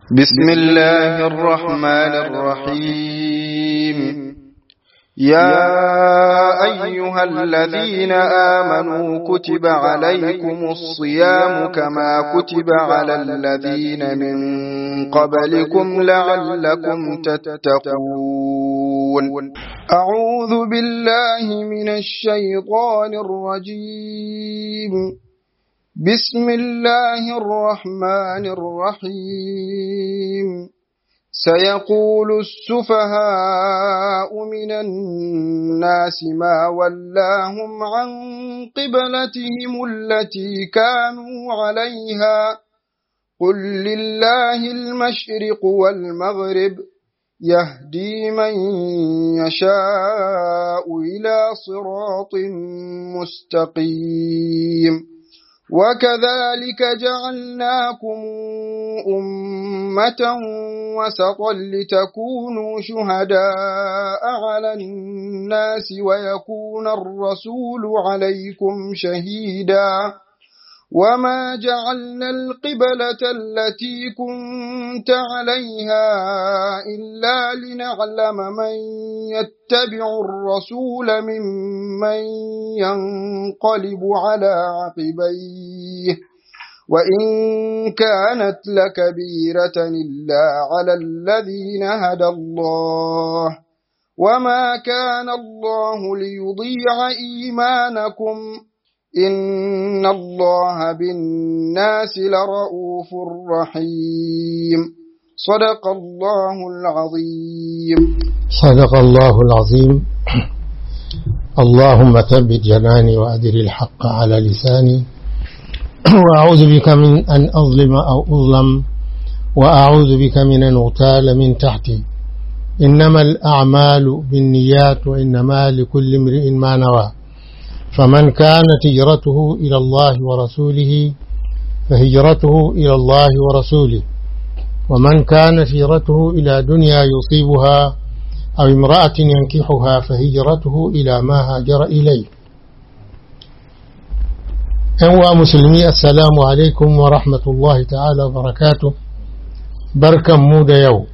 بسم الله الرحمن الرحيم يا أيها الذين آمنوا كتب عليكم الصيام كما كتب على الذين من قبلكم لعلكم تتقون أعوذ بالله من الشيطان الرجيم بسم الله الرحمن الرحيم سيقول السفهاء من الناس ما ولاهم عن قبلتهم التي كانوا عليها قل لله المشرق والمغرب يهدي من يشاء إلى صراط مستقيم وكذلك جعلناكم أمة وسطا لتكونوا شهداء على الناس ويكون الرسول عليكم شهيدا وما جعلنا القبلة التي كنت عليها إلا لنعلم من يتبع الرسول ممن ينقلب على عقبيه وإن كانت لكبيرة إلا على الذين هدى الله وما كان الله ليضيع إيمانكم إن الله بالناس لرؤوف رحيم صدق الله العظيم صدق الله العظيم اللهم ثبت جناني وأدر الحق على لساني وأعوذ بك من أن أظلم أو أظلم وأعوذ بك من أن أغتال من تحتي إنما الأعمال بالنيات وإنما لكل امرئ ما نوى فمن كانت هجرته إلى الله ورسوله فهجرته إلى الله ورسوله ومن كانت هجرته إلى دنيا يصيبها أو امرأة ينكحها فهجرته إلى ما هاجر إليه أنواع مسلمي السلام عليكم ورحمة الله تعالى وبركاته بركة مود يوم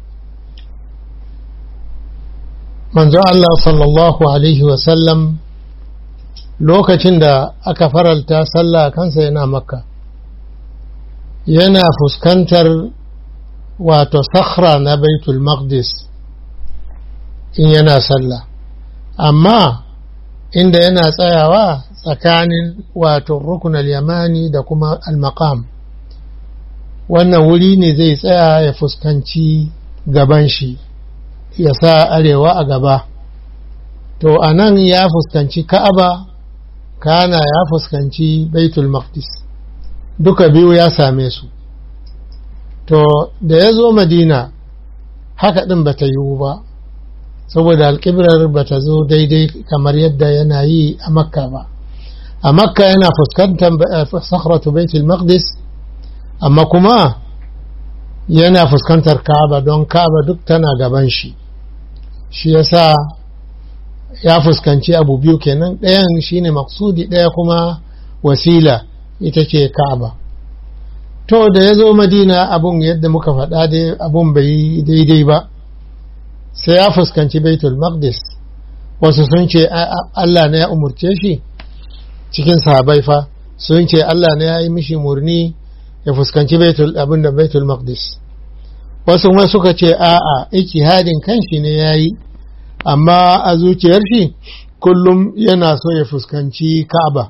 manzo Allah sallallahu Alaihi wasallam lokacin da aka faralta sallah kansa yana makka yana fuskantar wato sakhra na baitul maqdis in yana sallah amma inda yana tsayawa tsakanin wato rukun al-yamani da kuma al-maqam wannan wuri ne zai tsaya ya fuskanci gaban shi ya sa arewa a gaba to a nan ya fuskanci ka'aba kana ya fuskanci baitul maqdis duka biyu ya same su to da ya zo madina haka ɗin ba ta yiwu ba saboda alƙiblar ba ta zo daidai kamar yadda yana yi a makka ba a makka yana fuskantar sakhratu baitul maqdis amma kuma yana fuskantar ka'aba don ka'aba duk tana gaban shi shi yasa ya fuskanci abu biyu kenan ɗayan shine maksudi ɗaya kuma wasila ita ce ka'aba to da ya zo madina abun yadda muka faɗa dai abun bai daidai ba sai ya fuskanci baitul maqdis wasu sun ce Allah ne ya umurce shi cikin sahabai fa sun ce Allah ne ya yi mishi murni ya fuskanci baitul abin da baitul maqdis wasu ma suka ce a'a ijtihadin kanshi ne yayi amma a zuciyar shi kullum yana so ya fuskanci Ka'aba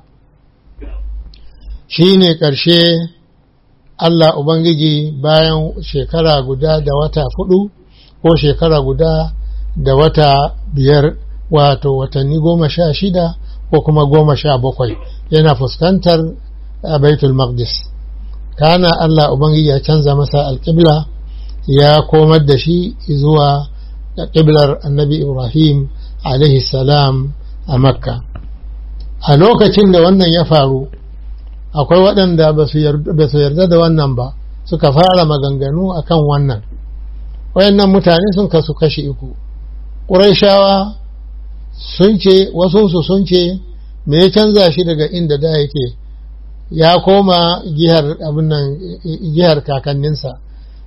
shine ƙarshe Allah Ubangiji bayan shekara guda da wata fudu ko shekara guda da wata biyar wato watanni goma sha shida ko kuma goma sha bakwai yana fuskantar baitul maqdis kana Allah Ubangiji ya canza masa alƙibla ya komar da shi zuwa ƙiblar annabi Ibrahim alaihi salam a Makka. A lokacin da wannan ya faru, akwai waɗanda ba su yarda da wannan ba, suka fara maganganu a kan wannan. Wayannan mutane sun kasu kashi uku. Ƙuraishawa sun ce, wasu sun ce, me ya canza shi daga inda da yake, ya koma gihar abin nan gihar kakanninsa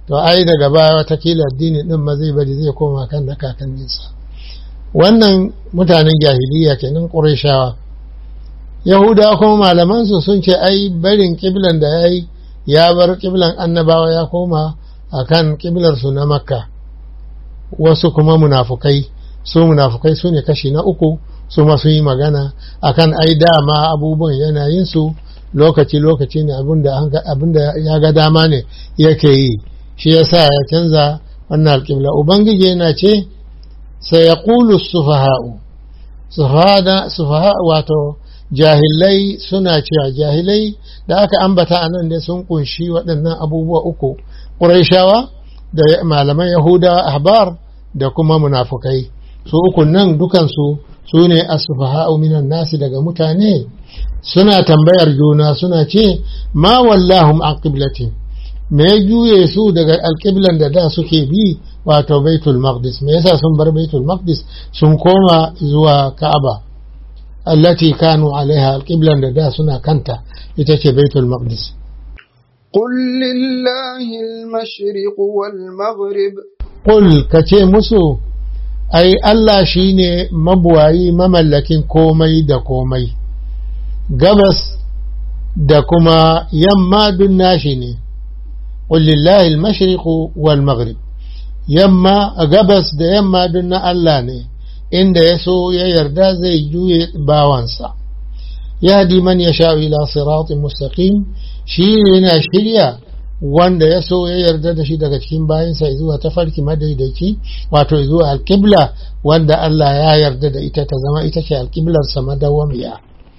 to ai daga baya watakila addini din ma zai bari zai koma kan na kakanninsa wannan mutanen jahiliya kenan ƙurashawa yahudawa kuma malamansu sun ce ai barin kiblan da ya yi ya bar kiblan annabawa ya koma a kan kiblarsu na makka wasu kuma munafukai su munafukai su ne kashi na uku su masu yi magana akan ai dama abubuwan yanayinsu lokaci-lokaci ne abinda ya ga dama ne yake yi shi ya sa ya canza wannan alƙibla ubangiji yana ce sai ya ƙulu sufaha'u sufaha wato jahilai suna cewa jahilai da aka ambata a nan dai sun kunshi waɗannan abubuwa uku ƙuraishawa da malaman yahudawa ahbar da kuma munafukai su uku nan dukansu su ne asufaha'u minan nasi daga mutane suna tambayar juna suna ce ma wallahum an qiblatin me ya juye su daga alƙiblan da da suke bi wato baitul maqdis me yasa sun bar baitul maqdis sun koma zuwa ka'aba allati kanu alaiha alƙiblan da da suna kanta ita ce baitul maqdis قل لله المشرق والمغرب قل kace musu ai Allah shine mabuwayi mamallakin komai da komai gabas da kuma yamma dun nashi ne قل لله المشرق والمغرب يما gabas da yamma dun na Allah ne inda ya so ya yarda zai juye bawansa yahdi man yasha ila siratin mustaqim shi yana shirya wanda ya so ya yarda da shi daga cikin bayansa zuwa tafarki madaidaici wato zuwa alkibla wanda Allah ya yarda da ita ta zama ita ce alkiblarsa madawamiya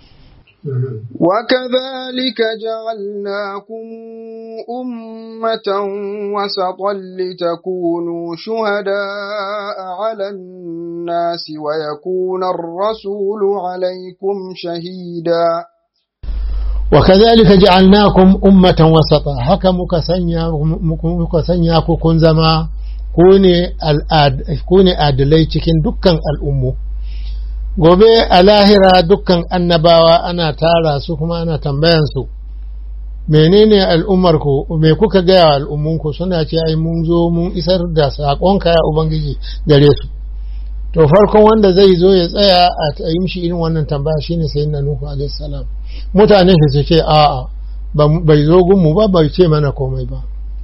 وكذلك جعلناكم أمة وسطا لتكونوا شهداء على الناس ويكون الرسول عليكم شهيدا وكذلك جعلناكم أمة وسطا هكا مكسنيا كون زما كوني adalai cikin dukkan al'ummu gobe a lahira dukkan annabawa ana tara su kuma ana tambayansu menene al'ummarku me kuka gaya wa al'ummunku suna ce ai mun zo mun isar da saƙonka ya ubangiji gare su to farkon wanda zai zo ya tsaya a yi mishi irin wannan tambaya shine sai na nuhu alaihi salam mutane shi su ce a'a bai zo gunmu ba bai ce mana komai ba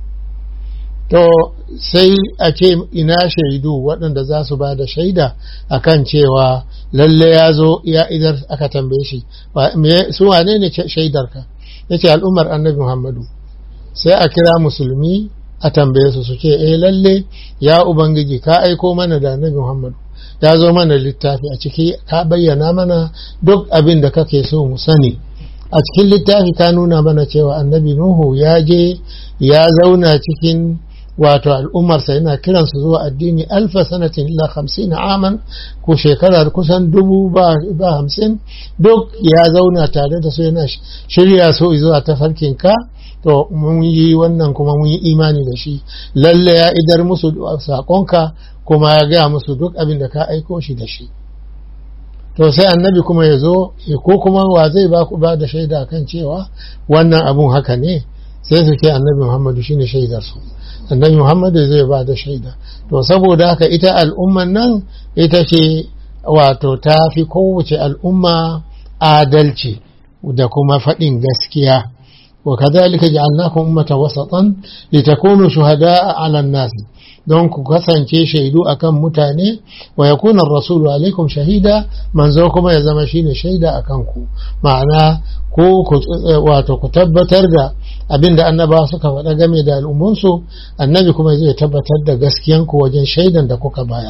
to sai a ce ina shaidu waɗanda za su ba da shaida a kan cewa lalle ya zo ya idar aka tambaye shi su wane ne shaidarka ya ce al'ummar annabi muhammadu sai a kira musulmi a tambaye su su ce eh lalle ya ubangiji ka aiko mana da annabi muhammadu ya zo mana littafi a ciki ka bayyana mana duk abin da kake so mu sani a cikin littafi ka nuna mana cewa annabi nuhu ya je ya zauna cikin wato al'ummarsa yana kiransu zuwa addini alfa sanatin ila hamsin aman ko shekarar kusan dubu ba hamsin duk ya zauna tare da su yana shirya su zuwa tafarkin ka to mun yi wannan kuma mun yi imani da shi lalle ya idar musu saƙonka kuma ya gaya musu duk abin da ka aiko shi da shi to sai annabi kuma ya zo ko kuma wa zai ba ku ba da shaida kan cewa wannan abun haka ne sai su ce annabi muhammadu shine shaidar su annabi muhammadu zai ba da shaida to saboda haka ita al'umman nan ita ce wato ta fi kowace al'umma adalci da kuma faɗin gaskiya وكذلك جعلناكم أمة وسطا لتكونوا شهداء على الناس don ku kasance shaidu akan mutane wa yakuna rasulu alaikum shahida manzo kuma ya zama shine shaida akan ku ma'ana ko wato ku tabbatar da abinda annaba suka faɗa game da al'ummunsu annabi kuma zai tabbatar da gaskiyan ku wajen shaidan da kuka bayar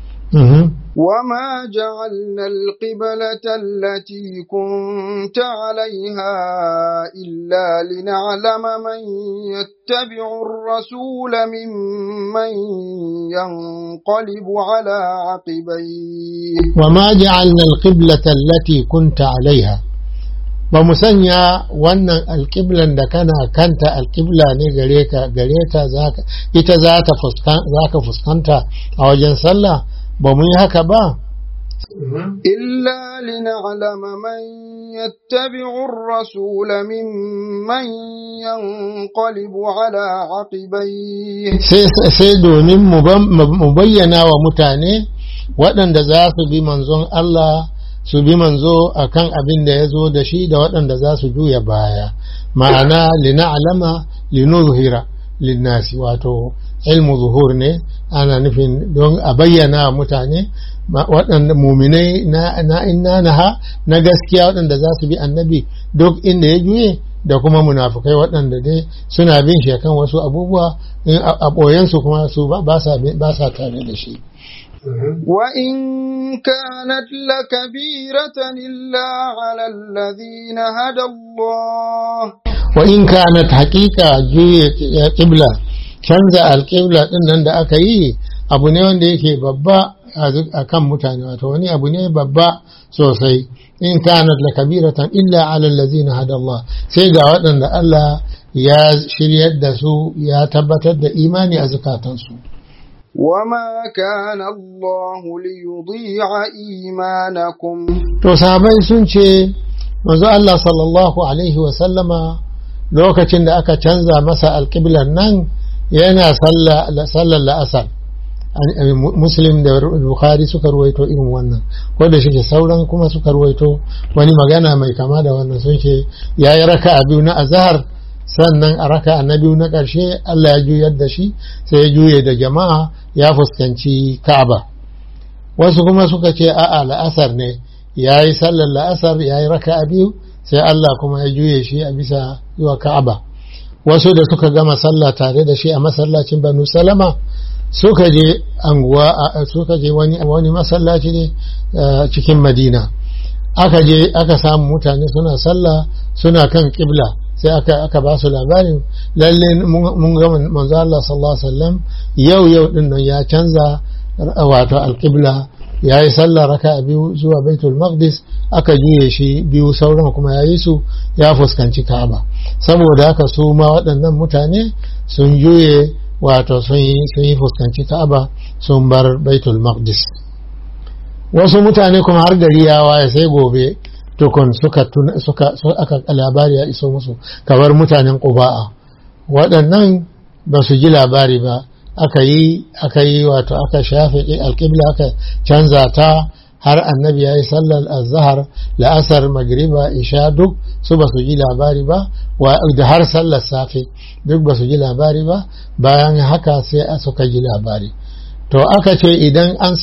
وما جعلنا القبلة التي كنت عليها إلا لنعلم من يتبع الرسول ممن ينقلب على عقبيه وما جعلنا القبلة التي كنت عليها ba mu sanya wannan alƙiblan da kana kanta alƙibla ne gare ka gare ta ita za ka fuskanta a wajen sallah ba mu yi haka ba إلا لنعلم من يتبع الرسول ممن ينقلب على عقبيه sai domin mu bayyana wa mutane waɗanda za su bi manzon Allah su bi manzo akan abin da ya zo da shi da waɗanda za su juya baya ma'ana lina'alama linuzhira linnasi wato ilmu zuhur ne ana nufin don a bayyana mutane waɗanda muminai na inna naha na gaskiya waɗanda za su bi annabi duk inda ya juye da kuma munafukai waɗanda dai suna bin shi kan wasu abubuwa a ɓoyensu kuma su ba sa tare da shi وإن كانت لكبيرة إلا على الذين هدى الله وإن كانت حقيقة جوية قبلة canza alƙibla ɗin nan da aka yi abu ne wanda yake babba a kan mutane wato wani abu ne babba sosai in kanat la kabiratan illa ala allazina hada Allah sai ga waɗanda Allah ya shiryar da su ya tabbatar da imani a zukatansu وما كان الله ليضيع إيمانكم to sahabai sun ce manzo Allah sallallahu alaihi wa sallama lokacin da aka canza masa alƙiblar nan yana sallar la'asar muslim da bukhari suka ruwaito irin wannan ko da shi sauran kuma suka ruwaito wani magana mai kama da wannan sun ce ya yi raka a biyu na azahar sannan a raka na biyu na ƙarshe allah ya juyar da shi sai ya juye da jama'a ya fuskanci ka'aba wasu kuma suka ce a'a la'asar ne ya yi sallar la'asar ya yi raka a biyu sai allah kuma ya juye shi a bisa zuwa ka'aba wasu da suka gama sallah tare da shi a masallacin banu salama suka je anguwa suka je wani wani masallaci ne cikin madina aka je aka samu mutane suna sallah suna kan kibla sai aka aka ba su labarin lalle mun ga manzo Allah sallallahu alaihi wasallam yau yau din nan ya canza wato alqibla ya yi sallah raka biyu zuwa baitul maqdis aka juye shi biyu sauran kuma ya yi su ya fuskanci ka'aba saboda haka su ma waɗannan mutane sun juye wato sun yi fuskanci ka'aba sun bar baitul maqdis wasu mutane kuma har gari ya waye sai gobe tukun suka suka aka labari ya iso musu kamar mutanen quba'a waɗannan ba su ji labari ba aka yi aka yi wato aka shafe alƙibla aka canza ta har annabi ya yi sallar azhar la'asar magriba isha duk su ba su ji labari ba da har sallar safe duk ba su ji labari ba bayan haka sai suka ji labari to aka ce idan an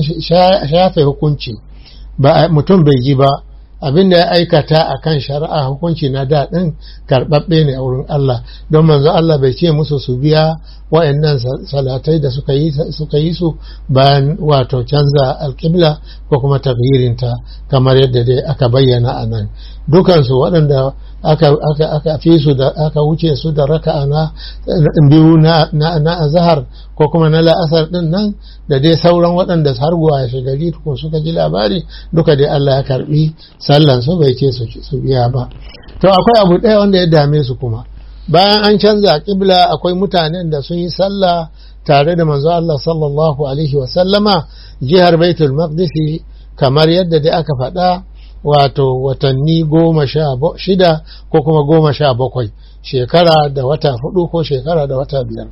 shafe hukunci ba mutum bai ji ba abin da ya aikata a kan shari'a hukunci na daɗin karɓaɓɓe ne a wurin Allah don manzo Allah bai ce musu su biya wa'annan salatai da suka yi su bayan wato canza alƙibla ko kuma tafhirinta kamar yadda dai aka bayyana a nan dukansu waɗanda aka fi su da aka wuce su da raka'a na biyu na azahar ko kuma na la'asar din nan da dai sauran waɗanda har guwa ya gari ko suka ji labari duka dai Allah ya karbi sallan su bai ce su biya ba to akwai abu ɗaya wanda ya dame su kuma bayan an canza kibla akwai mutanen da sun yi sallah tare da manzo Allah sallallahu alaihi wa sallama jihar Baitul Maqdis kamar yadda dai aka faɗa wato watanni goma sha shida ko kuma goma sha bakwai shekara da wata hudu ko shekara da wata biyar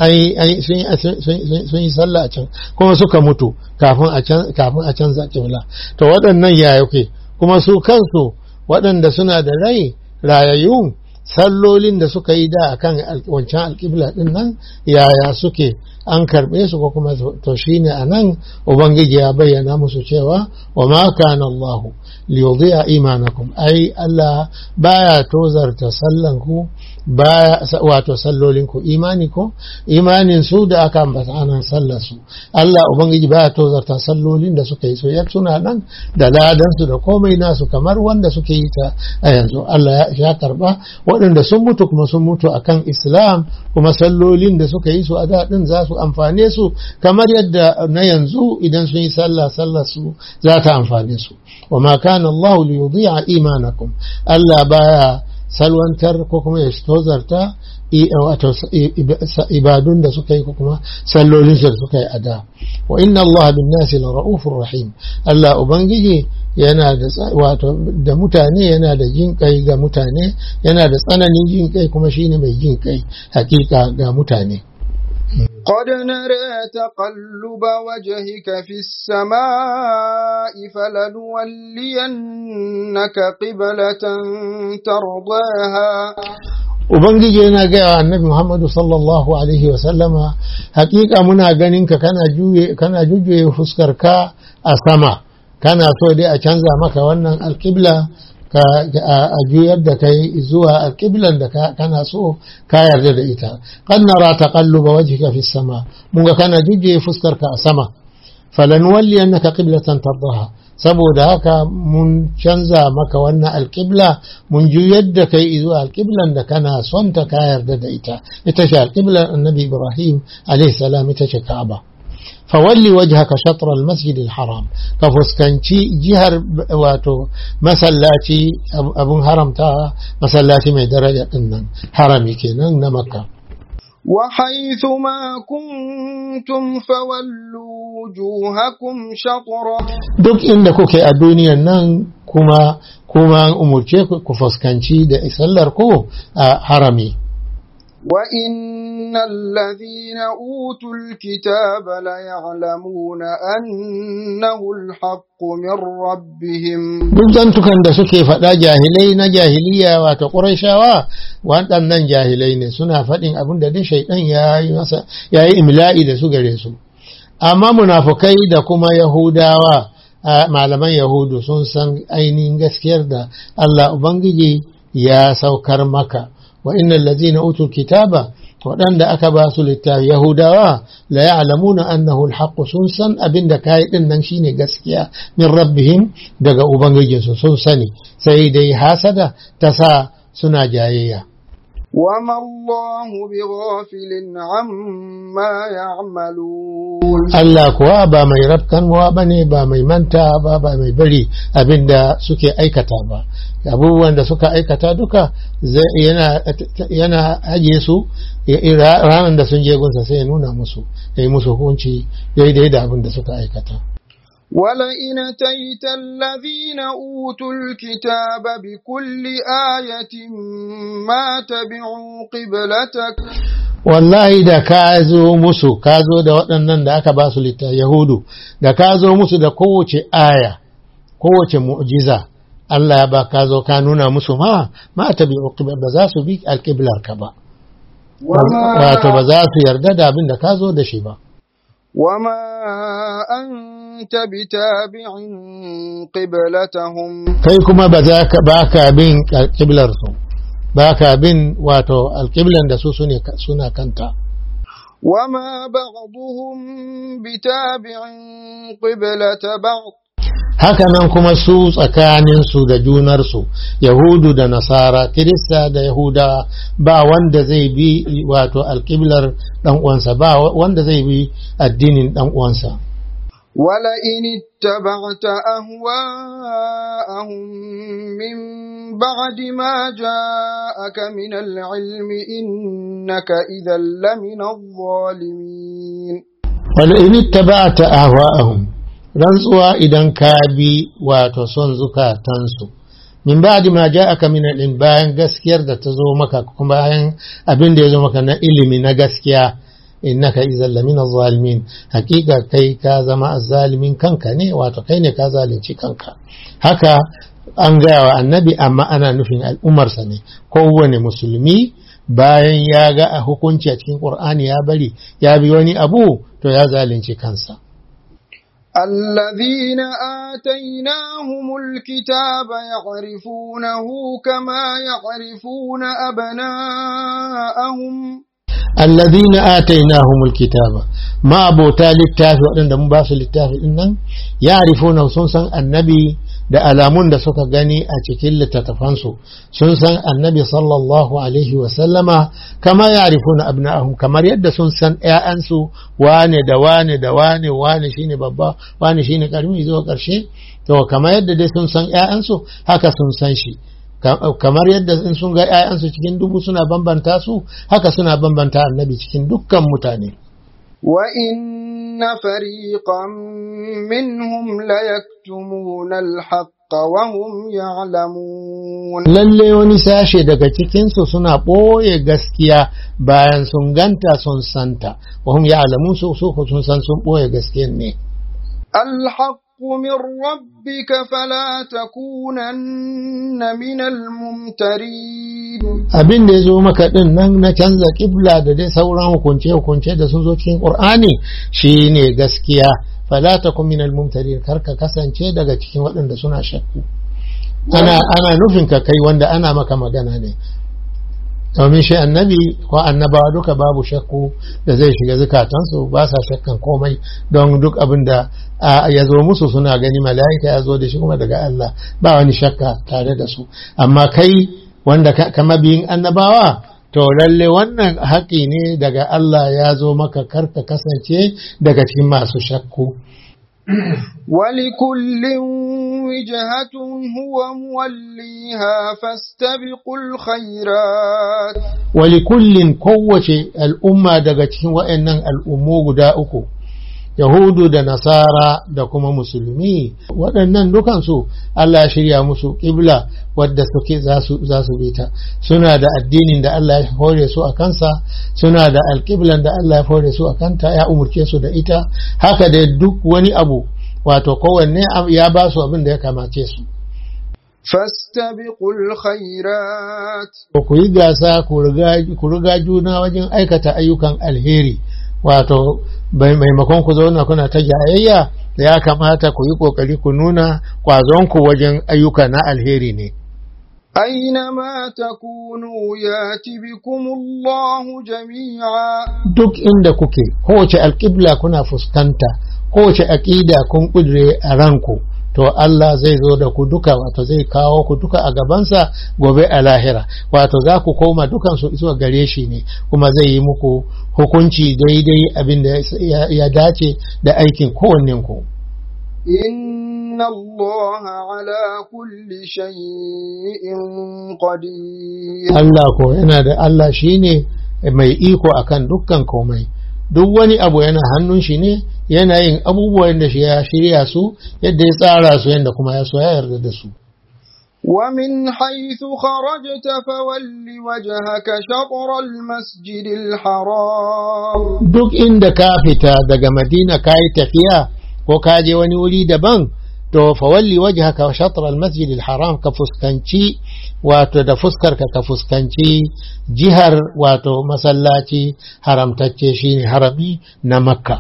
sun yi sallah a can kuma suka mutu kafin a canza kibla to waɗannan ya yake kuma su kansu waɗanda suna da rai rayayyu sallolin da suka yi da akan wancan alƙibla ɗin nan yaya suke an karɓe su ko kuma to shine a nan ubangiji ya bayyana musu cewa wa ma kana Allah liyudhi'a imanakum ai Allah baya tozarta sallan ku baya wato sallolin ku imani ko imanin su da aka ambata anan sallar su Allah ubangiji baya tozarta sallolin da suka yi so ya suna nan da ladan su da komai nasu kamar wanda suke yi ta a yanzu Allah ya karba waɗanda sun mutu kuma sun mutu akan Islam kuma sallolin da suka yi su a daɗin za su amfane su kamar yadda na yanzu idan sun yi sallah sallar su za ta amfane su wa ma kana Allah li yudhi'a imanakum Allah baya salwantar ko kuma ya tozarta wato ibadun da suka yi ko kuma sallolin da suka yi a da wa inna Allah bin nasi la ra'ufur rahim Allah ubangiji yana da wato da mutane yana da jin kai ga mutane yana da tsananin jin kai kuma shine mai jin kai hakika ga mutane قد نرى تقلب وجهك في السماء فلنولينك قبلة ترضاها Ubangiji yana gaya wa annabi Muhammadu sallallahu Alaihi wasallama hakika muna ganin ka kana jujjuye fuskar ka a sama kana so dai a canza maka wannan alƙibla ka a juyar da kai zuwa alƙiblan da kana so ka yarda da ita kan nara taqalluba wajhika fi sama mun ga kana jujjuye fuskar ka a sama falan walli annaka qiblatan tardaha saboda haka mun canza maka wannan alƙibla mun juyar da kai zuwa alƙiblan da kana son ta ka yarda da ita ita ce alƙiblar annabi ibrahim alaihi salam ita ce ka'aba فولي وجهك شطر المسجد الحرام كفسكنشي جهر واتو مسلاتي أبو هرمتا مسلاتي من درجة إنن حرمي كنن مكة وحيث ما كنتم فولوا وجوهكم شطرة duk inda kuke a duniyan nan kuma kuma umurce ku fuskanci da sallar ku a harami وإن الذين أوتوا الكتاب ليعلمون أنه الحق من ربهم duk zantukan da suke faɗa jahilai na jahiliya wato ƙurashawa waɗannan jahilai ne suna faɗin abin da dai shaidan ya yi masa ya yi imla'i da su gare su amma munafukai da kuma yahudawa malaman yahudu sun san ainihin gaskiyar da Allah Ubangiji ya saukar maka wa innal ladzina utul kitaba waɗanda aka ba su littafi yahudawa la ya'lamuna annahu alhaq sun san abin da kai din nan shine gaskiya min rabbihim daga ubangijinsu sun sani sai dai hasada ta sa suna jayayya وما الله بغافل عما يعملون Allah kuwa ba mai rafkanwa ba ne ba mai manta ba ba mai bari abin da suke aikata ba abubuwan da suka aikata duka yana ajiye su ranar da sun je gunsa sai ya nuna musu ya yi musu hukunci daidai da abin da suka aikata ولئن أتيت الذين أوتوا الكتاب بكل آية ما تبعوا قبلتك wallahi da ka zo musu ka zo da waɗannan da aka ba su litta yahudu da ka zo musu da kowace aya kowace mu'jiza Allah ya ba ka zo ka nuna musu ma ma ta bi ba za su bi alƙiblar ka ba wato ba za su yarda da abin da ka zo da shi ba وما أنت بتابع قبلتهم kai kuma ba za ka ba ka bin alƙiblar su ba ka bin wato alƙiblan da su suna kanta وما بعضهم بتابع قبلة بعض hakanan kuma su tsakaninsu da junarsu yahudu da nasara kirista da yahuda ba wanda zai bi wato alƙiblar ɗan uwansa ba wanda zai bi addinin ɗan uwansa ولئن اتبعت أهواءهم من بعد ما جاءك من العلم إنك إذا لمن الظالمين ولئن اتبعت أهواءهم rantsuwa idan ka bi wato son zukatansu min ba'di ma ja'aka min al bayan gaskiyar da ta zo maka kuma bayan abin da ya zo maka na ilimi na gaskiya innaka idan lamina zalimin hakika kai ka zama azzalimin kanka ne wato kai ne ka zalunci kanka haka an gaya wa annabi amma ana nufin al'ummarsa ne kowane musulmi bayan ya ga a hukunci a cikin qur'ani ya bari ya bi wani abu to ya zalunci kansa الذين آتيناهم الكتاب يعرفونه كما يعرفون أبناءهم الذين آتيناهم الكتاب ما أبو تالي التافي وأن دم باس التافي إنن يعرفون سنسا النبي da alamun da suka gani a cikin littattafansu sun san annabi sallallahu alaihi wasallama kama ya rifuna abna'ahum kamar yadda sun san ‘ya'yansu wane da wane da wane wane shine babba wane shine karmi zuwa ƙarshe to kamar yadda dai sun san ‘ya'yansu haka sun san shi kamar yadda in sun ga 'ya'yansu cikin dubu suna bambanta su haka suna bambanta annabi cikin dukkan mutane وإن فريقا منهم ليكتمون الحق وهم يعلمون lalle wani sashe daga cikinsu suna ɓoye gaskiya bayan sun ganta sun santa wahum ya alamun su su sun san sun ɓoye gaskiyan ne الحق من ربك فلا تكونن من الممترين abin da ya zo maka din nan na canza kibla da dai sauran hukunce-hukunce da sun zo cikin ƙur'ani shi ne gaskiya fala takun minal mumtarin kar ka kasance daga cikin waɗanda suna shakku ana ana nufin ka kai wanda ana maka magana ne domin shi annabi ko annabawa duka babu shakku da zai shiga zukatansu ba sa shakkan komai don duk abin da ya zo musu suna gani mala'ika ya zo da shi kuma daga Allah ba wani shakka tare da su amma kai wanda kama biyin annabawa to lalle wannan haƙi ne daga Allah ya zo maka karka kasance daga cikin masu shakku ولكل وجهة هو موليها فاستبقوا الخيرات ولكل قوة الأمة daga cikin wa'annan al'ummu guda uku Yahudu da Nasara da kuma Musulmi waɗannan dukansu Allah ya shirya musu ƙibla wadda suke za su bi ta suna da addinin da Allah ya hore su a kansa suna da alƙiblan da Allah ya hore su a kanta ya umurce su da ita haka da duk wani abu wato kowanne ya ba su abin da ya kamace su فاستبقوا الخيرات ku yi gasa ku riga juna wajen aikata ayyukan alheri wato maimakon ku zauna kuna ta jayayya ya kamata ku yi kokari ku nuna kwazonku wajen ayyuka na alheri ne أينما تكونوا يات بكم الله جميعا duk inda kuke kowace alƙibla kuna fuskanta kowace aƙida kun ƙudure a ranku to Allah zai zo da ku duka wato zai kawo ku duka a gabansa gobe a lahira wato za ku koma dukansu zuwa gare shi ne kuma zai yi muku hukunci daidai abin da ya dace da aikin kowanninku. إن الله على كل شيء قدير Allah ko yana da Allah shine mai iko akan dukkan komai duk wani abu yana hannun shi ne yana yin abubuwan da shi ya shirya su yadda ya tsara su yadda kuma ya so ya yarda da su ومن حيث خرجت فول وجهك شطر المسجد الحرام duk inda ka fita daga madina ka yi tafiya ko ka je wani wuri daban to fawalli wajhaka shatr al-masjid al-haram ka fuskanci wato da fuskarka ka fuskanci jihar wato masallaci haramtacce shine harami na makka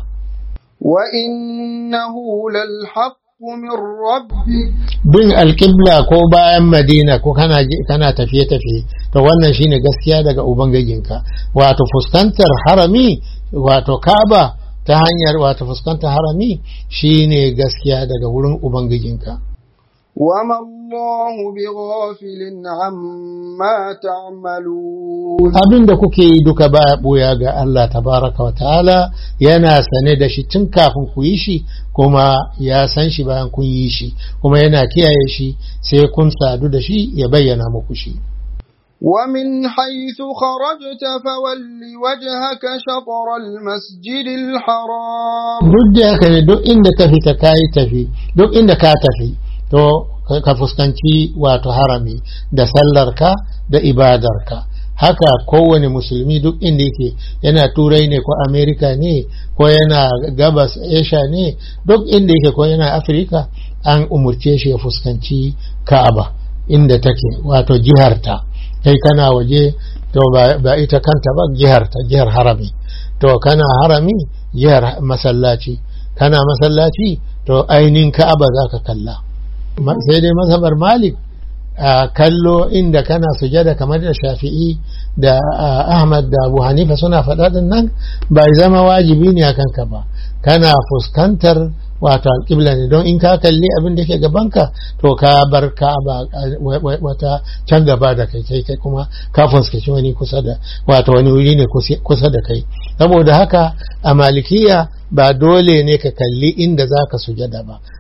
وإنه للحق من ربك bin alƙibla ko bayan madina ko kana kana tafiye-tafiye to wannan shine gaskiya daga ubangijinka wato fuskantar harami wato kaba ta hanyar wato fuskantar harami shine gaskiya daga wurin ubangijinka وما الله بغافل عما تعملون abin da kuke yi duka baya ɓoya ga Allah tabaraka wa ta'ala yana sane da shi tun kafin ku yi shi kuma ya san shi bayan kun yi shi kuma yana kiyaye shi sai kun sadu da shi ya bayyana muku shi ومن حيث خرجت فول وجهك شطر المسجد الحرام duk da haka ne duk inda ka fita ka yi tafi duk inda ka tafi to ka fuskanci wato harami da sallarka da ibadarka haka kowane musulmi duk inda yake yana turai ne ko amerika ne ko yana gabas asia ne duk inda yake ko yana afirka an umurce shi ya fuskanci ka'aba inda take wato jiharta kai kana waje to ba ita kanta ba jiharta jihar harami to kana harami jihar masallaci kana masallaci to ainihin ka'aba za ka kalla sai dai mazhabar malik a kallo inda kana sujada kamar da shafi'i da ahmad da abu hanifa suna faɗaɗin nan bai zama wajibi ne a kanka ba kana fuskantar wato alƙibla ne don in ka kalli abin da ke gabanka to ka bar ka ba wata can gaba da kai kai kai kuma ka fuskanci wani kusa da wato wani wuri ne kusa da kai saboda haka a malikiya ba dole ne ka kalli inda za ka sujada ba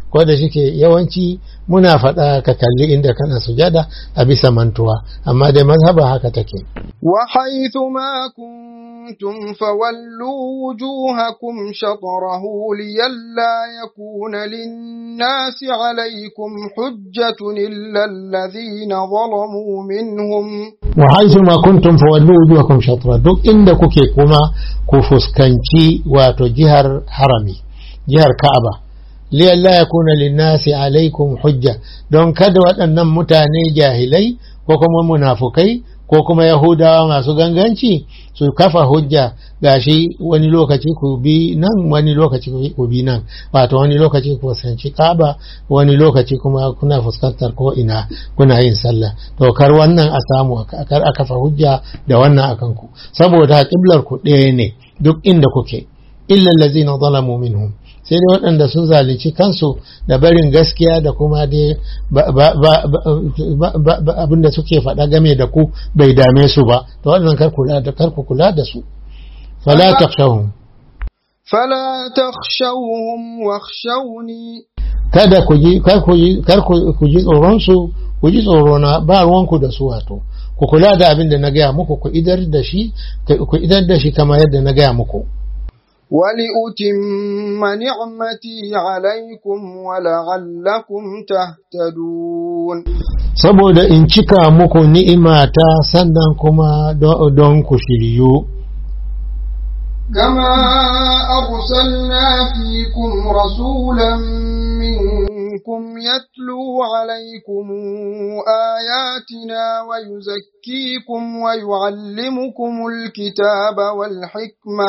ko da shike yawanci muna faɗa ka kalli inda kana sujada a bisa mantuwa amma dai mazhaba haka take وحيث ما كنتم فولوا وجوهكم شطره لئلا يكون للناس عليكم حجة إلا الذين ظلموا منهم wa haisu ma kuntum fawallu wujuhakum shatra duk inda kuke kuma ku fuskanci wato jihar harami jihar Ka'aba liyalla yakuna linnasi alaikum hujja don kada waɗannan mutane jahilai ko kuma munafukai ko kuma yahudawa masu ganganci su kafa hujja gashi wani lokaci ku bi nan wani lokaci ku bi nan wato wani lokaci ku fuskanci kaba wani lokaci kuma kuna fuskantar ko ina kuna yin sallah to kar wannan a samu kar a kafa hujja da wannan akan ku saboda kiblar ku ɗaya ne duk inda kuke illa allazina zalamu minhum sai dai waɗanda sun zalunci kansu da barin gaskiya da kuma dai abinda suke faɗa game da ku bai dame su ba to waɗannan kar ku kula da su fala takshawhum فلا تخشوهم واخشوني kada ku ji kar ku ji kar ku ji tsoron su ku ji tsoro na ba ruwanku da su wato ku kula da abin da na gaya muku ku idar da shi ku idar da shi kamar yadda na gaya muku ولأتم نعمتي عليكم ولعلكم تهتدون saboda in cika muku ni'imata sannan kuma don ku shiryu كما أرسلنا فيكم رسولا منكم يتلو عليكم آياتنا ويزكيكم ويعلمكم الكتاب والحكمة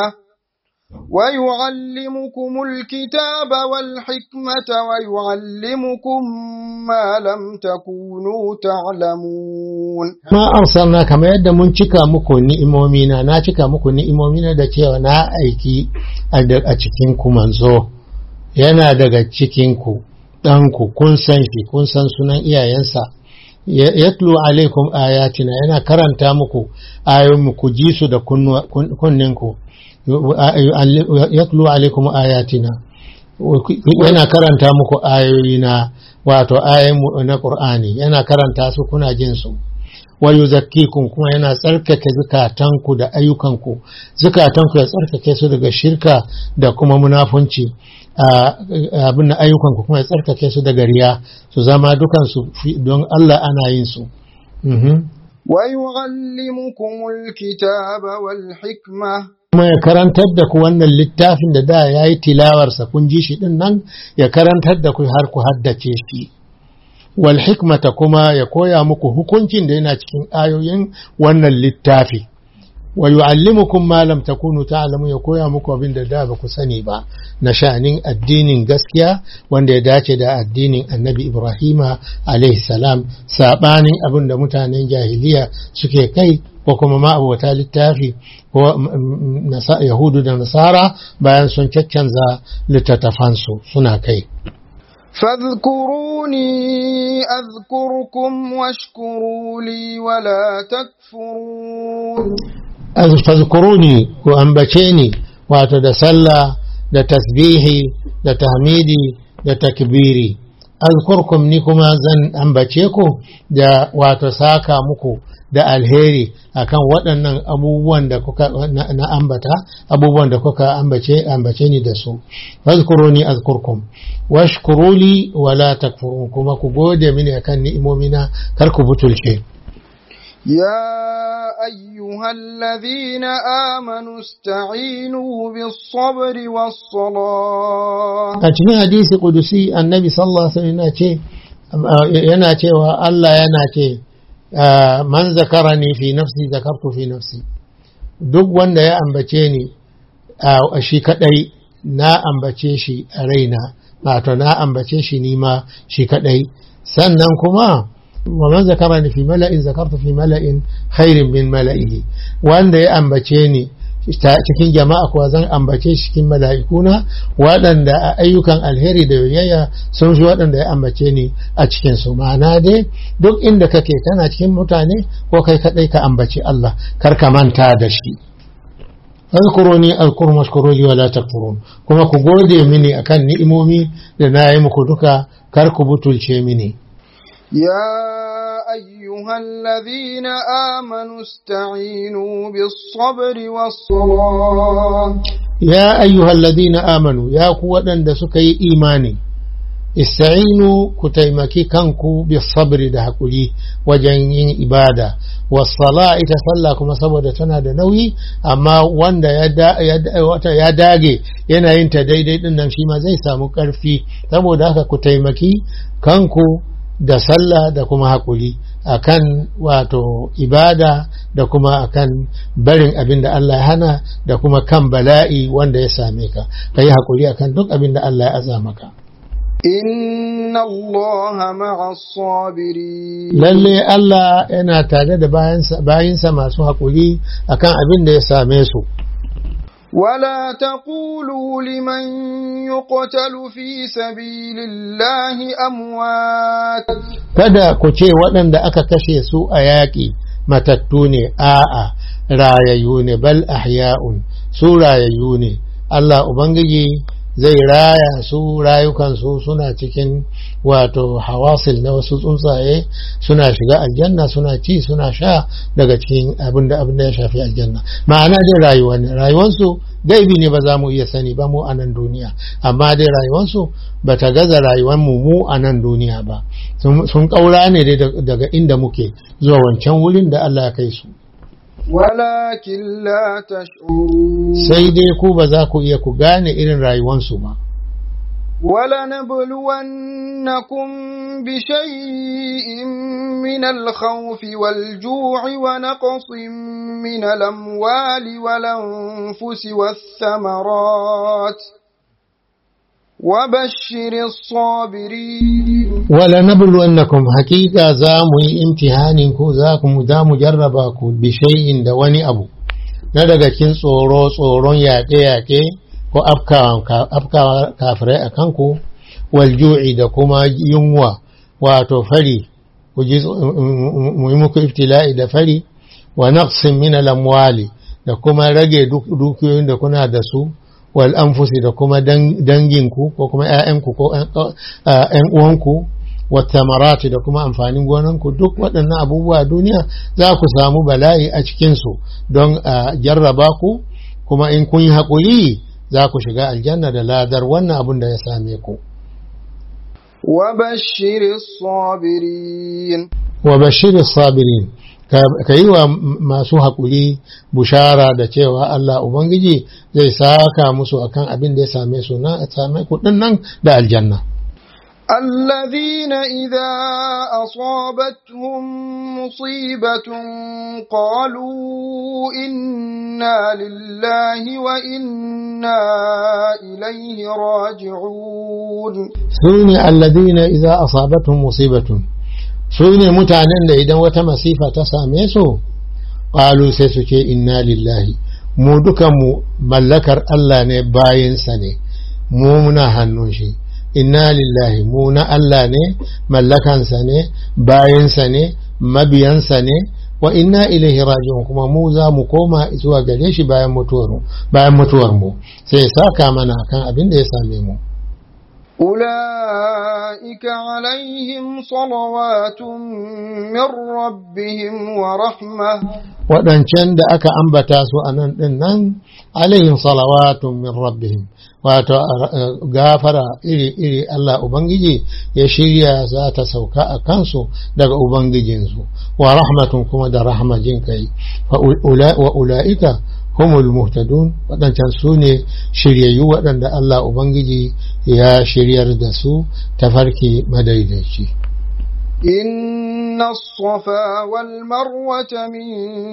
ويعلمكم الكتاب والحكمة ويعلمكم ما لم تكونوا تعلمون ma arsalna kamar yadda mun cika muku ni'imomina na cika muku ni'imomina da cewa na aiki a cikin ku manzo yana daga cikin ku ɗanku kun san shi kun san sunan iyayensa yatlu alaikum ayatina yana karanta muku ayoyin ku ji su da kunninku yatlu alaikum ayatina yana karanta muku ayoyina wato ayoyin na Qur'ani yana karanta su kuna jin su wa yuzakkikum kuma yana tsarkake zukatanku da ayyukanku zukatanku ya tsarkake su daga shirka da kuma munafunci abin ayyukanku kuma ya tsarkake su daga riya su zama dukansu don Allah ana yin su ويعلمكم الكتاب والحكمة kuma ya karantar da ku wannan littafin da da ya yi tilawarsa kun ji shi din nan ya karantar da ku har ku haddace shi wal hikmata kuma ya koya muku hukuncin da yana cikin ayoyin wannan littafi wa yu'allimukum ma lam takunu ta'lamu ya koya muku abin da da ba ku sani ba na sha'anin addinin gaskiya wanda ya dace da addinin Annabi Ibrahima alaihi salam sabanin abin da mutanen jahiliya suke kai ko kuma ma abota littafi ko yahudu da nasara bayan sun caccanza littattafansu suna kai فاذكروني أذكركم واشكروا لي ولا تكفرون fazkuruni ku ambace ni wato da sallah da tasbihi da tahmidi da takbiri azkurkum ni kuma zan ambace ku da wato saka muku da alheri akan waɗannan abubuwan da kuka na ambata abubuwan da kuka ambace ambace ni da su fazkuruni azkurkum washkuruli wala takfurun kuma ku gode mini akan ni'imomina kar ku butulce يا أيها الذين آمنوا استعينوا بالصبر والصلاة a cikin hadisi kudusi annabi sallallahu alaihi wasallam yana cewa Allah yana ce man zakarani fi nafsi zakartu fi nafsi duk wanda ya ambace ni shi kadai na ambace shi a raina wato na ambace shi nima shi kadai sannan kuma ومن ذكرني في ملأ ذكرت في ملأ خير من ملئه wanda ya ambace ni cikin jama'a kuwa zan ambace shi cikin mala'ikuna waɗanda a ayyukan alheri da yoyayya sun fi waɗanda ya ambace ni a cikin su ma'ana dai duk inda kake kana cikin mutane ko kai kaɗai ka ambaci Allah kar ka manta da shi fadhkuruni azkurkum washkuruni wala takfurun kuma ku gode mini akan ni'imomi da na yi muku duka kar ku butulce mini يا أيها الذين آمنوا استعينوا بالصبر والصلاة ya ayyuhal ladina amanu ya ku waɗanda suka yi imani ista'inu ku taimaki kanku bi sabri da hakuri wajen yin ibada wasala ita sallah kuma saboda tana da nauyi amma wanda ya da- ya da- wata ya dage yana yin ta daidai din nan shi ma zai samu ƙarfi saboda haka ku taimaki kanku da sallah da kuma hakuri akan wato ibada da kuma akan barin abin da Allah ya hana da kuma kan bala'i wanda ya same ka ka yi hakuri akan duk abin da Allah ya aza maka إن الله مع الصابرين lalle Allah yana tare da bayansa bayinsa masu hakuri akan abin da ya same su ولا تقولوا لمن يقتل في سبيل الله أموات kada ku ce waɗanda aka kashe su a yaƙi matattu ne a'a rayayyu ne bal ahya'un su rayayyu ne Allah Ubangiji zai raya su rayukansu suna cikin wato hawasil na wasu tsuntsaye suna shiga aljanna suna ci suna sha daga cikin abin da abin da ya shafi aljanna ma'ana dai rayuwa ne rayuwansu gaibi ne ba za mu iya sani ba mu a nan duniya amma dai rayuwansu ba ta gaza rayuwar mu mu a nan duniya ba sun sun kaura ne dai daga inda muke zuwa wancan wurin da Allah ya kai su ولكن لا تشعرون sai dai ku ba za ku iya ku gane irin rayuwansu ba ولنبلونكم بشيء من الخوف والجوع ونقص من الأموال والأنفس والثمرات وبشر الصابرين wala nabluwannakum hakika za mu yi imtihanin ku za ku mu za mu jarraba ku bi shay'in da wani abu na daga cikin tsoro tsoron yaƙe yaƙe ko afkawa afkawa kafirai a kanku wal ju'i da kuma yunwa wato fari ku ji mu yi muku iftila'i da fari wa naqsin min al amwali da kuma rage duk- dukiyoyin da kuna da su wal anfusi da kuma dan- danginku ko kuma ‘ya'yanku ko ‘yan uwanku wata marati da kuma amfanin gonanku duk waɗannan abubuwa duniya za ku samu bala'i a cikinsu don a jarraba ku kuma in kun yi haƙuri za ku shiga aljanna da ladar wannan abin da ya same ku وبشر الصابرين wa bashirin sabirin ka yi wa masu haƙuri bushara da cewa Allah Ubangiji zai saka musu akan abin da ya same su na same kuɗin nan da aljanna الذين إذا أصابتهم مصيبة قالوا إنا لله وإنا إليه راجعون su ne alladina idza asabatuhum musibatun su ne mutanen da idan wata masifa ta same su qalu sai su ce inna lillahi mu dukan mu mallakar Allah ne bayinsa ne mu muna hannun shi inna lillahi mu na Allah ne mallakansa ne bayinsa ne mabiyansa ne wa inna ilaihi raji'un kuma mu za mu koma zuwa gare shi bayan mutuwar mu bayan mutuwar mu sai ya saka mana kan abin da ya same mu أولئك عليهم صلوات من ربهم ورحمة waɗancan da aka ambata su a nan ɗin nan alayhim salawatun min rabbihim wato gafara iri-iri Allah Ubangiji ya shirya za ta sauka a kansu daga Ubangijinsu wa rahmatun kuma da rahmajin kai wa ula'ika humul muhtadun waɗancan su ne shiryayyu waɗanda Allah Ubangiji ya shiryar da su tafarki madaidaici. إن الصفا والمروة من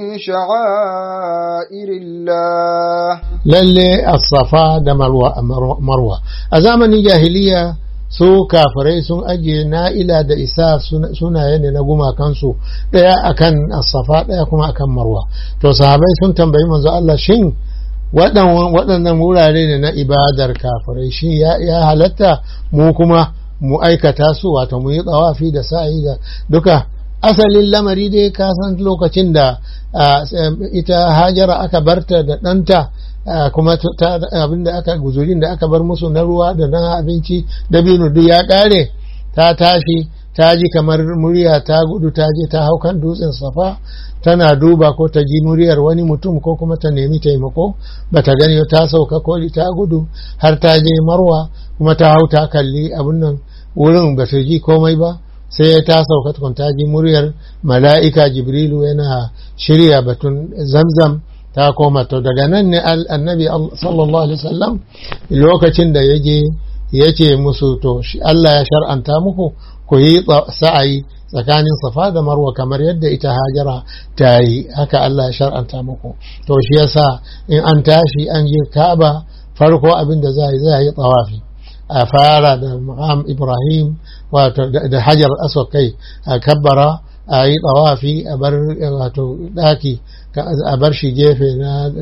شعائر الله lalle as-safa da marwa a zamanin jahiliya su kafirai sun ajiye na'ila da isa sunaye ne na gumakansu ɗaya akan as-safa ɗaya kuma akan marwa to sahabai sun tambayi manzo Allah shin waɗannan wurare ne na ibadar kafirai shin ya halatta mu kuma mu aikata su wato mu yi tsawafi da sa'i da duka asalin lamari dai ka san lokacin da ita hajara aka barta da ɗanta kuma abin da aka guzurin da aka bar musu na ruwa da na abinci dabino duk ya kare ta tashi ta ji kamar murya ta gudu ta je ta hau kan dutsen safa tana duba ko ta ji muryar wani mutum ko kuma ta nemi taimako ba ta gani ta sauka koli ta gudu har ta je marwa kuma ta hau ta kalli abin nan wurin ba ta ji komai ba sai ta sauka tukun ta ji muryar mala'ika jibrilu yana shirya batun zamzam ta koma to daga nan ne annabi sallallahu alaihi wasallam lokacin da ya je ya ce musu to Allah ya shar'anta muku ku yi sa'ayi tsakanin safa da marwa kamar yadda ita hajara ta yi haka Allah ya shar'anta muku to shi yasa in an tashi an je ka'aba farko abin da za a yi tsawafi a fara da maqam ibrahim wato da hajar aswad kai a kabbara a yi tsawafi a bar wato daki a bar shi gefe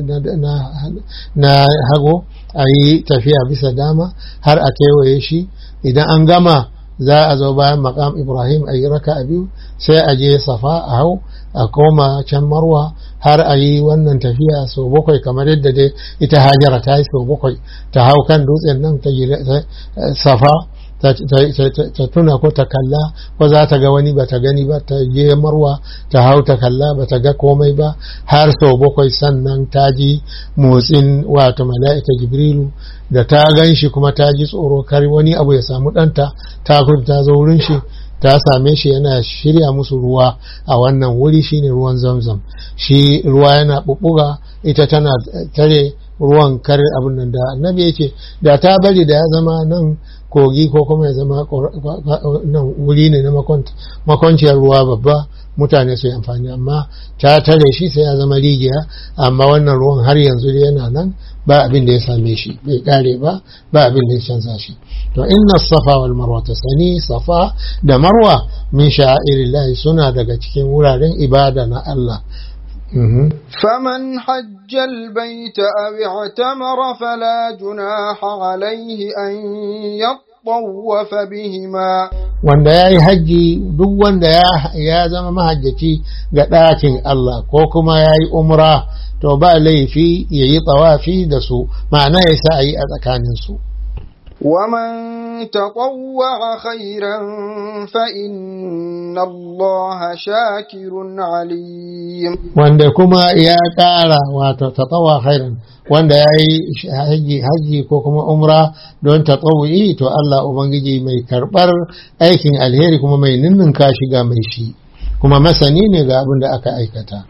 na hago a yi tafiya bisa dama har a kewaye shi idan an gama za a zo bayan makam ibrahim a yi raka a biyu sai a je safa a hau a koma can marwa har a yi wannan tafiya sau bakwai kamar yadda dai ita hajara ta yi sau bakwai ta hau kan dutsen nan ta safa ta tuna ko ta kalla ko za ta ga wani ba ta gani ba ta je marwa ta hau ta kalla ba ta ga komai ba har sau bakwai sannan ta ji motsin wato mala'ika jibrilu da ta gan shi kuma ta ji tsoro kar wani abu ya samu ɗanta ta ta zo wurin shi ta same shi yana shirya musu ruwa a wannan wuri shine ruwan zamzam shi ruwa yana bubbuga ita tana tare ruwan kar abin nan da annabi yake da ta bari da ya zama nan kogi ko kuma ya zama nan wuri ne na makwanciyar ruwa babba mutane su yi amfani amma ta tare shi sai ya zama rijiya amma wannan ruwan har yanzu yana nan ba abin da ya same shi bai kare ba ba abin da ya canza shi to inna safa wal marwa ta sani safa da marwa min sha'irillahi suna daga cikin wuraren ibada na Allah فمن حج البيت أو اعتمر فلا جناح عليه أن يطوف بهما wanda ya yi hajji duk wanda ya zama mahajjaci ga ɗakin Allah ko kuma ya yi umra to ba laifi ya yi tsawafi da su ma'ana ya sa a yi a tsakaninsu ومن تطوع خيرا فإن الله شاكر عليم wanda kuma ya ƙara wato tatawa khairan wanda ya yi haji haji ko kuma umra don tatawu'i to Allah ubangiji mai karɓar aikin alheri kuma mai ninninka shi ga mai shi kuma masani ne ga abin da aka aikata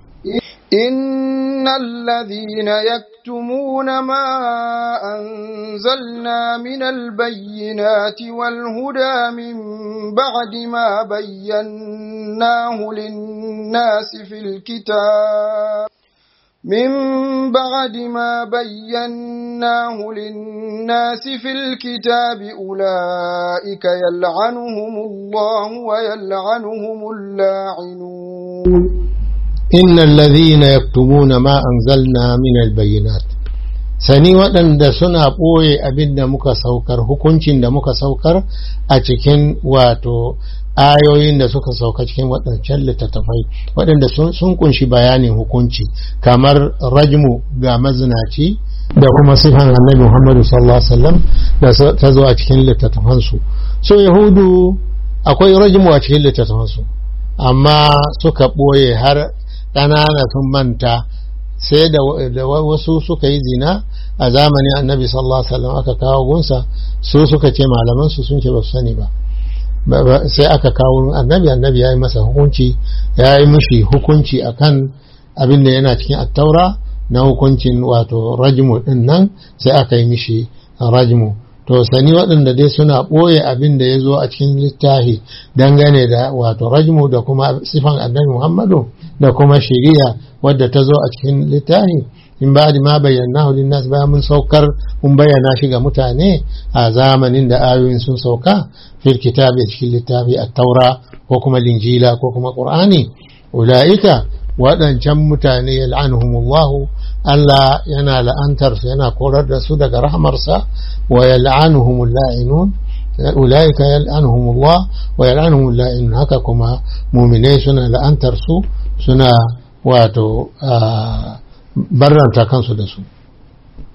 إن الذين يكتمون ما أنزلنا من البينات والهدى من بعد ما بيناه للناس في الكتاب من بعد ما بيناه للناس في الكتاب أولئك يلعنهم الله ويلعنهم اللاعنون إن الذين يكتمون ما أنزلنا من البينات sani waɗanda suna ɓoye abin da muka saukar hukuncin da muka saukar a cikin wato ayoyin da suka sauka cikin waɗancan littattafai waɗanda sun kunshi bayanin hukunci kamar rajmu ga mazinaci da kuma sifan annabi muhammadu sallallahu alaihi wasallam da ta zo a cikin littattafansu so yahudu akwai rajmu a cikin littattafansu amma suka ɓoye har ƙanana sun manta sai da wasu suka yi zina a zamanin annabi sallallahu alaihi wasallam aka kawo gunsa su suka ce malaman su sun ce ba su sani ba sai aka kawo annabi annabi ya yi masa hukunci ya yi mishi hukunci akan abin da yana cikin attaura na hukuncin wato rajmu din nan sai aka yi mishi rajmu to sani waɗanda dai suna ɓoye abin da ya zo a cikin littafi dangane da wato rajmu da kuma sifan annabi muhammadu da kuma shari'a wadda ta zo a cikin littafi in ba ma bayyana linnas bayan mun saukar mun bayyana shi ga mutane a zamanin da ayoyin sun sauka fil kitabi cikin littafi a taura ko kuma linjila ko kuma qur'ani ula'ika waɗancan mutane yal'anuhumullahu Allah yana la'antar su yana korar da su daga rahmarsa wa yal'anuhumul la'inun ulaika yal'anuhumullah wa yal'anuhumul la'inun haka kuma mu'minai suna la'antar su suna wato barranta kansu da su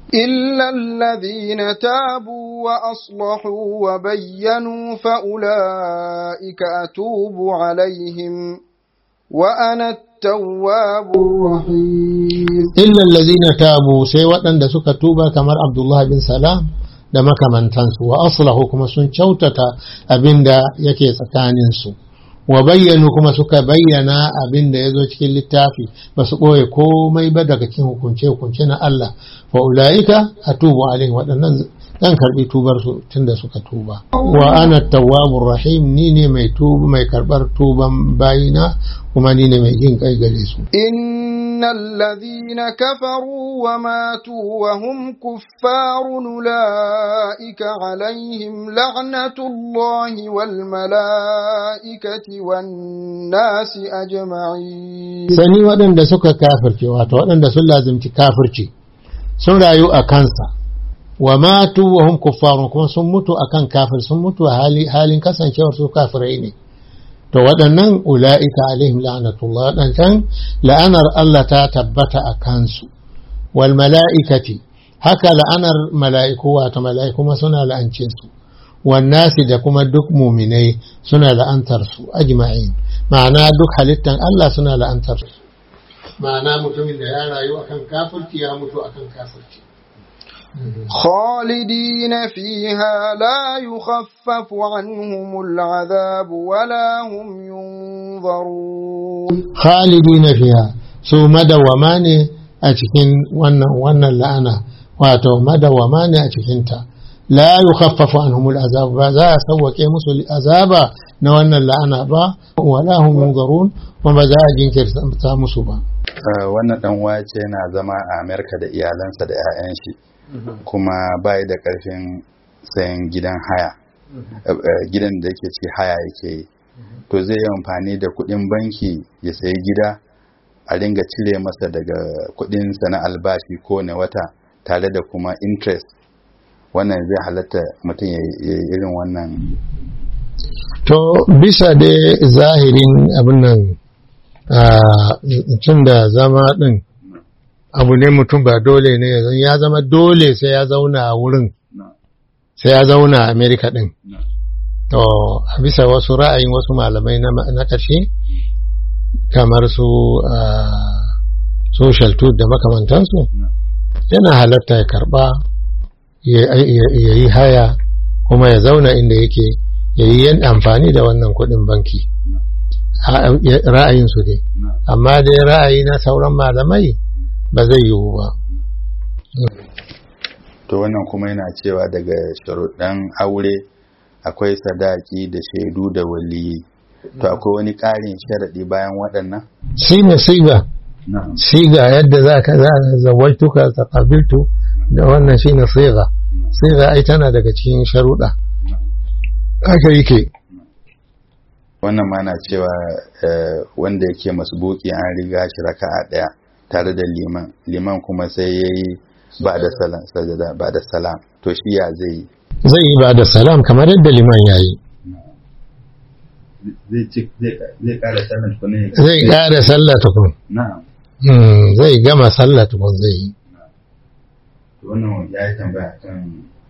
إلا الذين تابوا وأصلحوا وبينوا فأولئك أتوب عليهم وأنا التواب الرحيم illa allazina tabu sai waɗanda suka tuba kamar Abdullah bin Salam da makamantansu wa aslahu kuma sun kyautata abinda yake tsakaninsu wa bayyanu kuma suka bayyana abin da ya zo cikin littafi ba su ɓoye komai ba daga cikin hukunce-hukunce na Allah fa ula'ika a tubu alaihim waɗannan zan karɓi tubar su tunda suka tuba wa ana tawwabur rahim ni ne mai tuba mai karɓar tuban bayina kuma ni ne mai jin kai gare su إن الذين كفروا وماتوا وهم كفار أولئك عليهم لعنة الله والملائكة والناس أجمعين sani waɗanda suka kafirce wato waɗanda sun lazimci kafirci sun rayu a kansa wa matu wa hum kuffarun kuma sun mutu akan kafir sun mutu a hali, halin kasancewar su kafirai ne to waɗannan ula'ika alaihim la'anatullah waɗancan la'anar Allah ta tabbata a kansu wal mala'ikati haka la'anar mala'iku wato mala'iku ma suna la'ance su wan nasi da kuma duk muminai suna la'antar su ajma'in ma'ana duk halittan Allah suna la'antar su ma'ana mutumin da ya rayu akan kafirci ya mutu akan kafirci خالدين فيها لا يخفف عنهم العذاب ولا هم ينظرون khalidina fiha su madawama ne a cikin wannan wannan la'ana wato madawama ne a cikin ta la yukhaffafu anhum al'azab ba za a sauwake musu azaba na wannan la'ana ba wala hum yunzarun kuma ba za a jinkirta musu ba wannan dan wace yana zama a Amerika da iyalansa da 'ya'yan shi kuma bai da karfin sayan gidan haya gidan da yake ci haya yake yi to zai yi amfani da kudin banki ya sayi gida a ringa cire masa daga kudinsa na albashi kowane wata tare da kuma interest wannan zai halatta mutum ya yi irin wannan to bisa da zahirin abin nan tun da zama din abu ne mutum ba dole ne ya zama dole sai ya zauna a wurin sai ya zauna a amerika din to a bisa wasu ra'ayin wasu malamai na ƙarshe kamar su social tool da makamantansu yana halatta ya karba ya yi haya kuma ya zauna inda yake ya yi yan amfani da wannan kuɗin banki ra'ayinsu dai amma dai ra'ayi na sauran malamai ba zai yiwu ba to wannan kuma yana cewa daga sharuɗan aure akwai sadaki da shaidu da waliyi to akwai wani ƙarin sharaɗi bayan waɗannan shi ne siga siga yadda za ka za a zawajtuka ta ƙabiltu da wannan shi ne siga siga ai tana daga cikin sharuɗa haka yake wannan ma na cewa wanda yake masbuki an riga shi raka'a ɗaya tare da liman liman kuma sai ya yi ba da salam sajada ba da salam to shi ya zai yi zai yi ba da salam kamar yadda liman ya yi zai kara sallah tukun zai kara sallah tukun zai gama sallah tukun zai yi wannan ya yi tambaya kan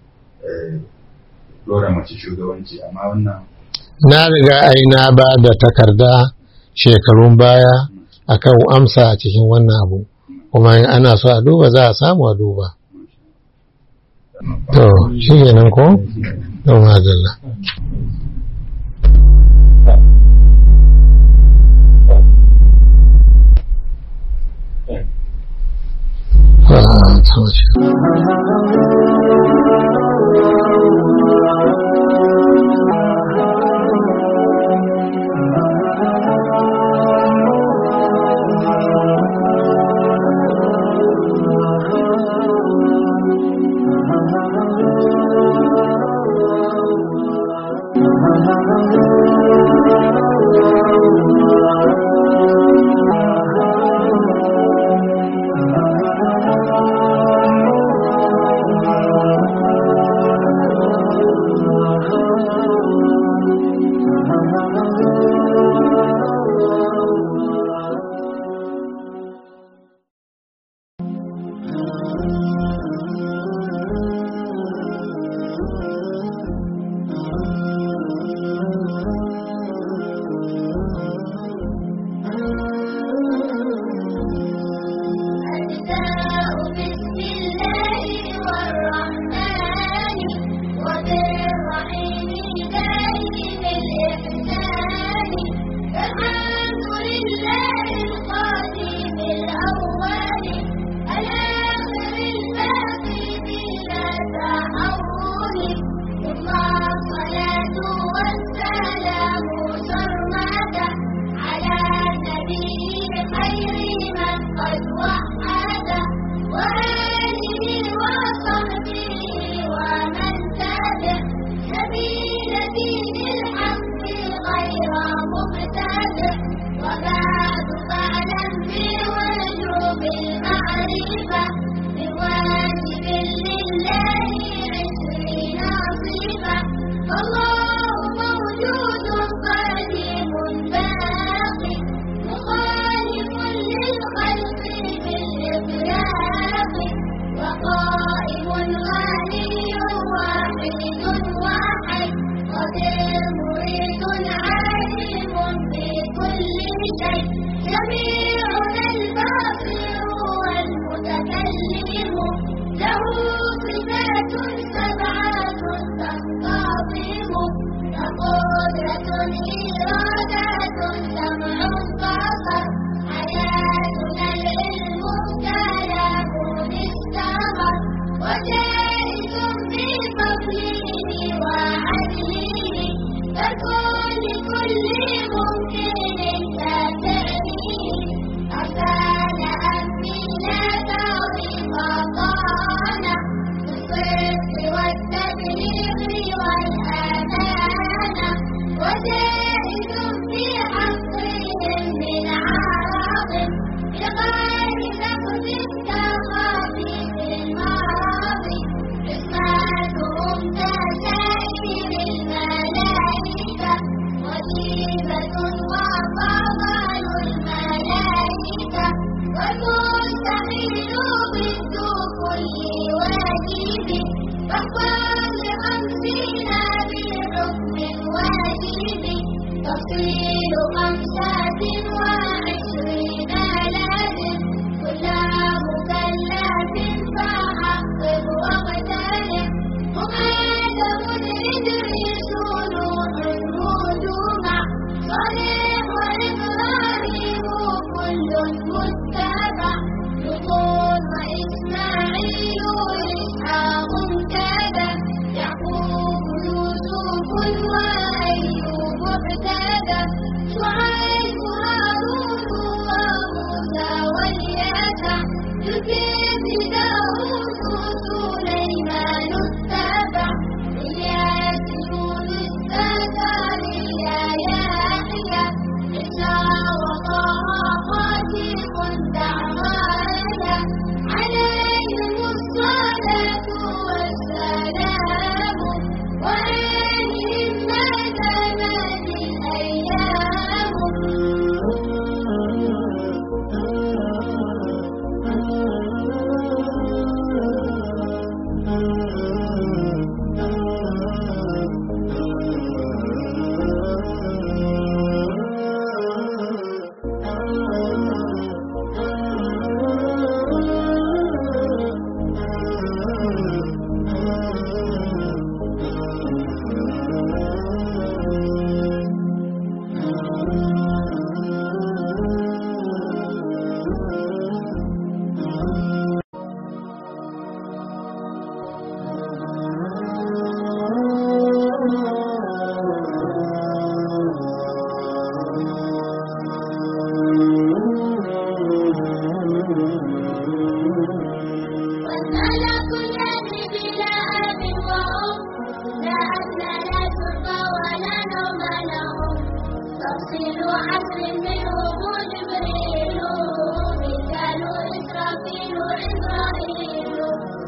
dora mace shugabanci amma wannan na riga ai na ba da takarda shekarun baya akan amsa a cikin wannan abu kuma in ana so a duba za a samu a duba to shi kenan ko don madalla Ah, كل ممكن كتأمين أرسل أمينا طريقتنا بالصدق والتبليغ والأمانة وزائد في حقهم من عرض بغير نقد كخفيف الماضي حكمتهم كسائر الملائكة وجيبة وفضل الملائكة والمستحيل ضد كل واجب فاحفظ لخمسين بحكم واجب تفصيل خمسة وعشرين لازم كل مكلف فحقق واغتنم مقدم إدريس نوح هجوما صالح وإبراهيم كل متبع لوط وإسماعيل إسحاق كذا يعقوب يوسف وأيوب اهتدى شعيب هارون وموسى واليسع الكبر داود سليمان اتبع إلياس يونس زكريا يحيى عيسى وطه خاتم دعوانا عليهم الصلاة والسلام وآلهم ما زمن الأيام والملك الذي بلا أب وأم لا أكل لا شرب ولا نوم لهم تفصيل عصر منهم جبريل ميكال إسرافيل إسرائيل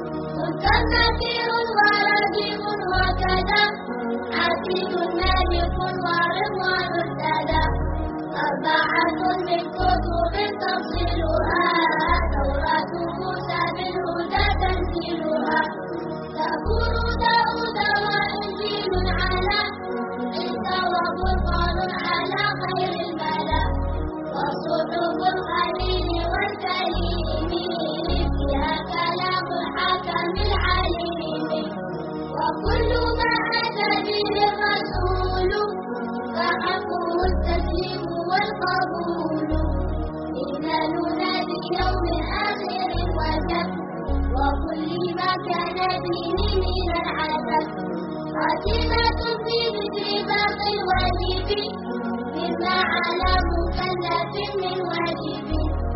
مستكبر ورقيب وكذا عزيز مالك ورضوان ارتدى أربعة من كتب تفصيلها توراة موسى بالهدى تنزيلها زبور داود وإنجيل على عيسى وفرقان على خير الملا وصحف الخليل والكريم فيها كلام الحكم العليم وكل ما أتى به الرسول فحقه التسليم والقبول إيماننا باليوم الآخر وجب وكل ما كان به من العذاب خاتمة في ذكر باقي الواجب مما على مكلف من واجب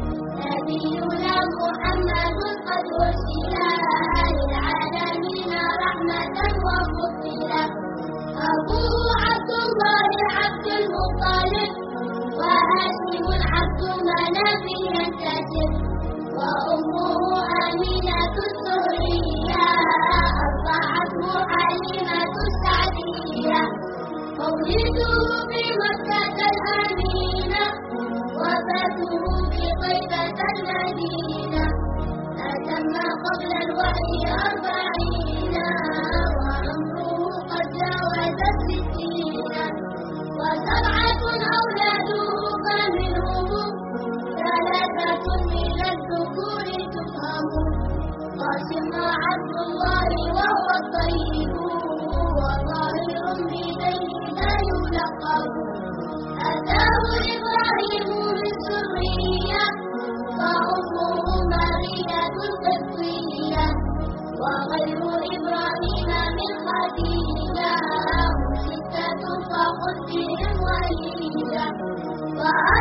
نبينا محمد قد أرسل للعالمين رحمة وفضلا أبوه عبد الله عبد المطلب وهاشم عبد مناف ينتسب وأمه أمينة الزهرية أرضعته حليمة السعدية مولده في مكة الأمينة وفاته في طيبة المدينة أتم قبل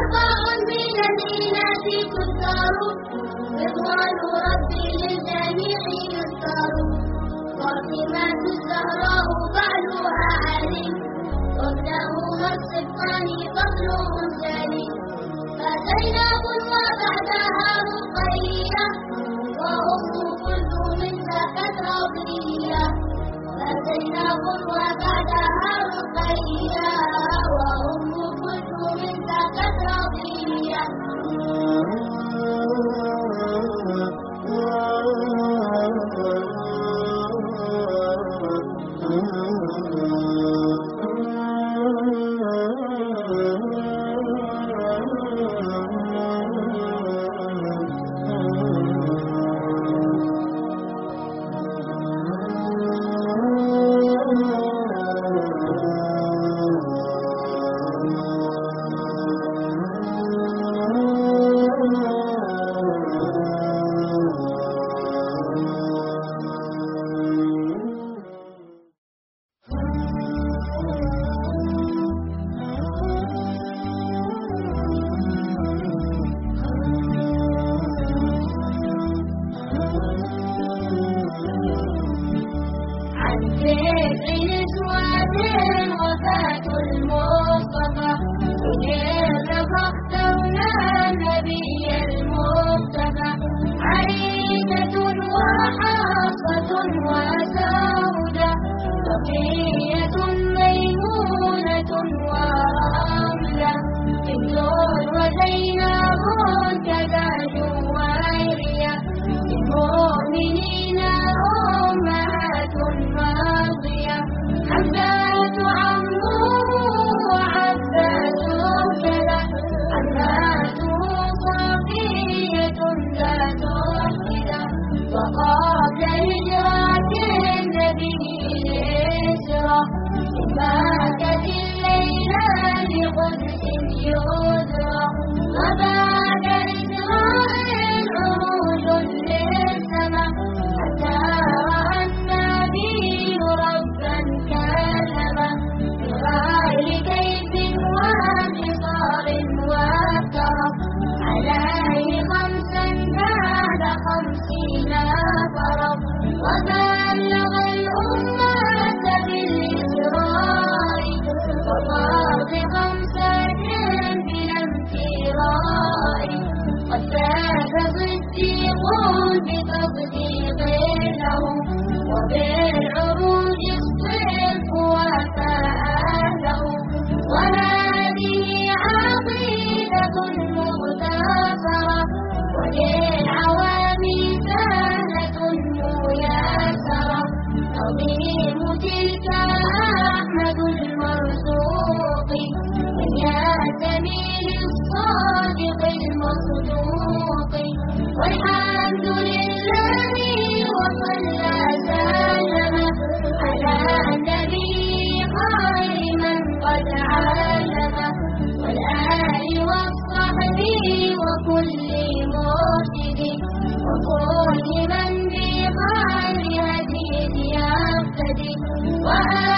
عطاء من الإناث تذكر رضوان ربي للجميع يذكر فاطمة الزهراء بعلها علي وابنهما الصبطان فضله سلي فزينب وبعدها رقية وأم كلثوم سكت رضية فزينب وبعدها رقية وأم كلثوم سكت رضية عن سبع نسوة وفاة المصطفى كيف فاخترنا النبي المصطفى عائشة وحفصة وسودة بقية ميمونة ورملة بنت وزينب كذا جويرية للمؤمنين أمهات راضية حمزة عمه وعباس كذا عماته صفية ذات وحدة وقبل هجرة النبي الإسرى ماتت الليلة لقدس يدرى وبعد إسراء عروج للسماء حتى رأى النبي ربا كلما بغير كيف وانتصار وكرم عليه خمسا بعد خمسين فرض وبلغ الأمة بالإسراء وفرض خمسة بلا امتراء قد فاز صديق بتصديق له وبالعروج الصدق وفاء له وهذه عقيدة مغتفرة وللعوام سهلة ميسرة عظيم تلك أحمد المرزوق من يأتمي للصادق المصدوق والحمد لله وصلى سلم على النبي خير من قد علم والآل والصحب وكل مرشد وكل من بخير هدي يهتدي وآل